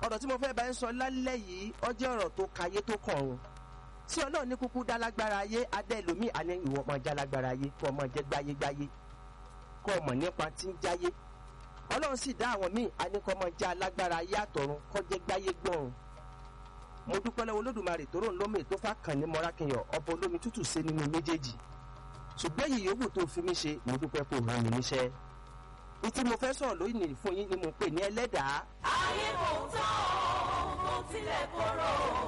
ọ̀rọ̀ tí mo fẹ́ bá ń sọ lálẹ́ yìí ó jẹ́ ọ̀rọ̀ tó kayé tó kọ̀run tí ọlọ́run ní kúkú dá lágbára ayé adé lomi àní ìwọ ọmọ já lágbára ayé kó ọmọ jẹ gbáyégbáyé kó ọmọ nípa tí ń jáyé ọlọ́run sì dá àwọn míì àní kó ọmọ já lágbára ayé àtọ̀run kó jẹ gbáyé gbọ̀run mo dúpẹ́ lọ́wọ́ olódùmarè tó rò ń lómi tó fà kàn ní mọ́rákìnyàn ọba olómi tútù ṣe nínú méjèèjì ṣùgbọ́n èyí yòówù tó fi mí ṣe mo dúpẹ́ kó ràn mí níṣẹ́ ní tí mo fẹ́ sọ̀rọ̀ lóyìn fún yín ni mo pè ní ẹlẹ́dàá ayé kò tán o kò tilẹ̀ korò.